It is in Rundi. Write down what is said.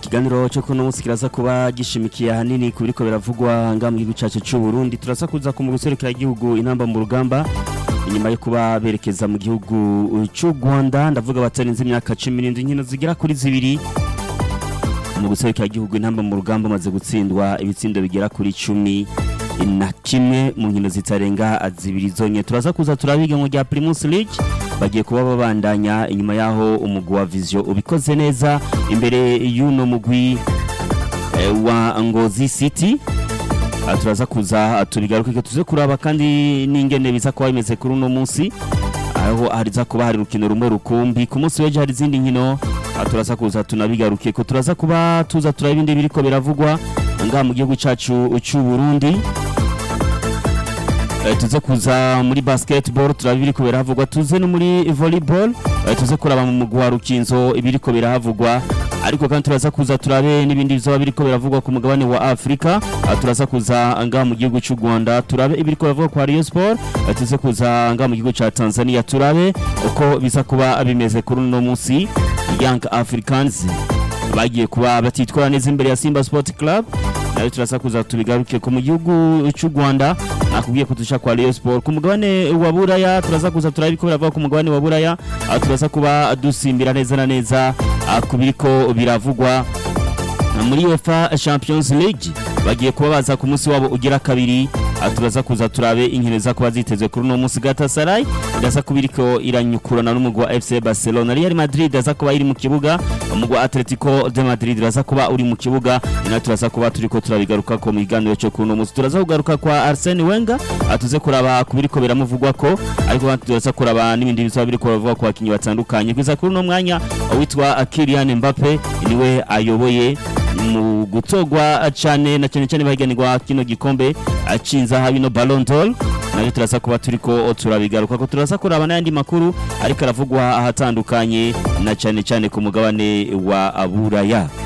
ikiganiro cyo kuno munsi kiraza kuba gishimikiye ahanini ku biriko biravugwa ngaha mu gihugu cyacu cy'u Burundi turaza kuza ku guserukira igihugu inamba mu rugamba inyuma yo kuba berekeza mu gihugu cy'u Rwanda ndavuga batarenze imyaka 17 inkino zigera kuri zibiri mu guserukira igihugu inamba mu rugamba maze gutsindwa ibitsindo bigera kuri 10 na kimwe mu nkino zitarenga zibiri zonye turaza kuza turabiga mu rya Primus League bagiye kuba babandanya inyuma yaho umugwi wa Vision ubikoze neza imbere y'uno mugwi eh, wa Ngozi City Ah, turaza kuza tubigaruke tuze kuraba kandi n'ingene biza kuba bimeze kuri uno munsi aho hariza kuba hari urukino rumwe rukumbi ku munsi w'ejo hari izindi nkino ah, turaza kuza tunabigaruke ko turaza kuba tuza turaba ibindi biriko biravugwa ngaha mu gihugu cacu cy'u Burundi Eh, tuze kuza muri basketball turaba ibiriko birahavugwa tuze no muri volleyball eh, tuze kuraba mu mugwi wa rukinzo ibiriko birahavugwa ariko kandi turaza kuza turabe n'ibindi bizoba biriko biravugwa ku mugabane wa Afrika Ah, turaza kuza ngaha mu gihugu cy'u Rwanda turabe ibiriko biravugwa kwa Rayon Sport Eh, tuze kuza ngaha mu gihugu ca Tanzania turabe uko biza kuba bimeze kuri uno munsi Young Africans bagiye kuba batitwara neza imbere ya Simba Sport Club nayo turaza kuza tubigaruke ku mu gihugu cy'u Rwanda nakubwiye ko tusha kwa Rayon Sport ku mugabane wa Buraya turaza kuza turabiko biravuga ku mugabane wa Buraya ah, turaza kuba dusimbira neza na neza ah, ku biriko biravugwa muri UEFA Champions League bagiye kuba baza ku munsi wabo ugira kabiri ah, turaza kuza turabe inkino za kuba zitezwe kuri uno munsi Galatasaray iraza kuba iriko iranyukurana n'umugwi wa FC Barcelona Real Madrid iraza kuba iri mu kibuga umugwi wa Atletico de Madrid iraza kuba uri mu kibuga ina turaza kuba turiko turabigaruka ko mu kiganiro cyo kuri uno munsi turaza kugaruka kwa Arsene Wenger ah, tuze kuraba ku biriko biramuvugwa ko ariko kandi turaza kuraba n'ibindi bizaba biriko biravugwa ku bakinyi batandukanye kwiza kuri uno mwanya witwa Kylian Mbappe niwe ayoboye mu gutogwa cyane na cyane cyane bahiganirwa kino gikombe acinza ha bino Ballon d'Or nayo turaza kuba turiko turabigaruka ko turaza kuraba n'ayandi makuru ariko aravugwa ahatandukanye na cyane cyane ku mugabane wa Buraya